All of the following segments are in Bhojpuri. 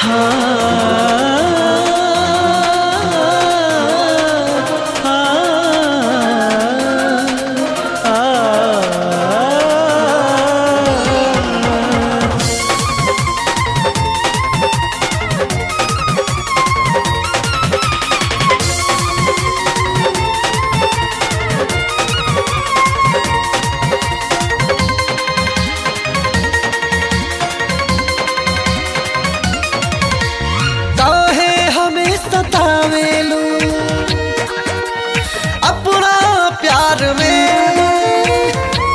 काहे हमें सतावेलू अपना प्यार में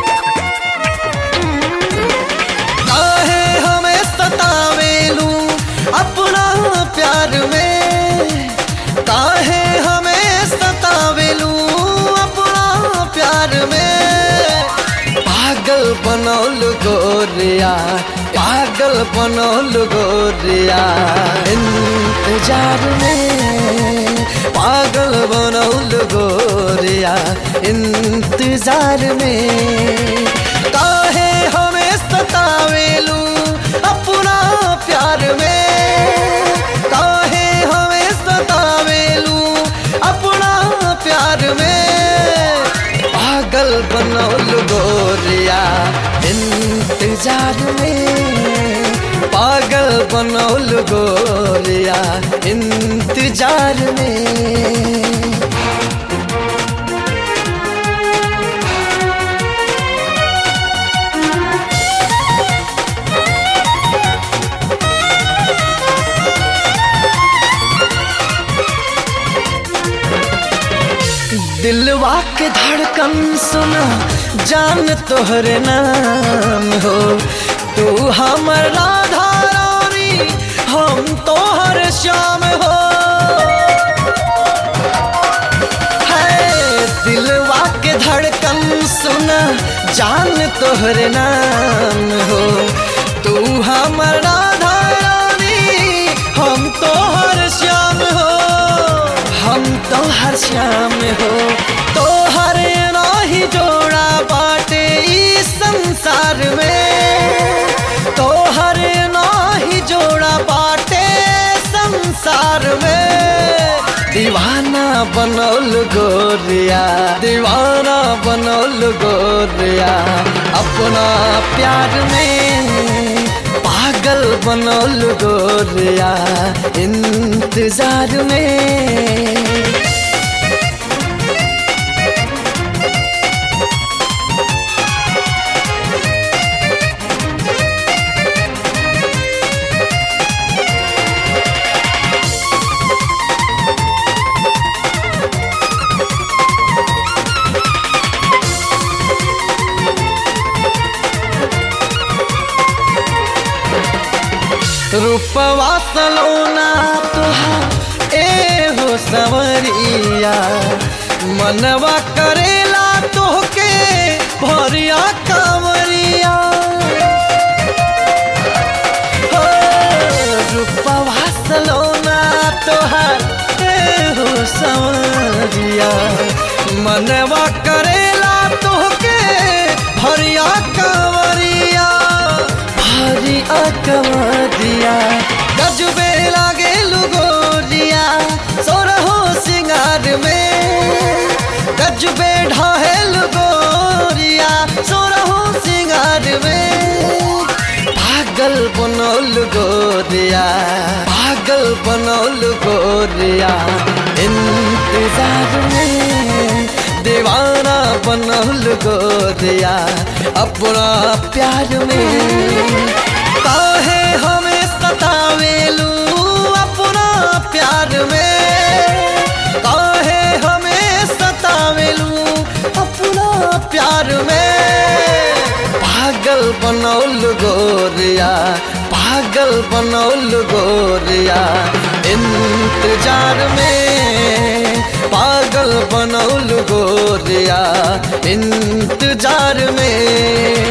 काहे हमें सतावेलू अपना प्यार में काहे हमें सतावेलू अपना प्यार में पागल बनौल गोरिया पागल बनौल गोरिया इंतजार में पागल बनौल गोरिया इंतजार में काहे हमें सतावेलू अपना प्यार में काहे हमें सतावेलू अपना प्यार में पागल बनौल गोरिया इंतजार में पागल बनौल गोरिया इंतजार में दिलवा के धड़कन सुना जान तोहरे नाम हो तू हमर राधा रानी हम तोहर श्याम हो है दिलवा के धड़कन सुना जान तोहरे नाम हो तू हमर राधा रानी हम तोहर श्याम हो हम तोहर श्याम हो तोहर नाही जोड़ा बाटे ई संसार में तोहर नाही जोड़ा बाटे संसार में दीवाना बनौल गोरिया दीवाना बनौल गोरिया अपना प्यार में पागल बनौल गोरिया इंतजार में रूपवा सलोना तुहार ए हो सवरिया मनवा करेला तोहके भरिया कांवरिया हो रूपवा सलोना तोहार ए हो सवरिया मनवा करेला तोहके भरिया कांवरिया भारी अकवरिया गजबे लागे लुगोरिया सोरहो सिंगार में गजबे ढाहे लुगोरिया सोरहो सिंगार में पागल बनौल गोरिया पागल बनौल गोरिया इंतजार में दीवाना बनौल गोरिया अपना प्यार में काहे हमें सतावेलू अपना प्यार में काहे हमें सतावेलू अपना प्यार में पागल बनौल गोरिया पागल बनौल गोरिया इंतजार में पागल बनौल गोरिया इंतजार में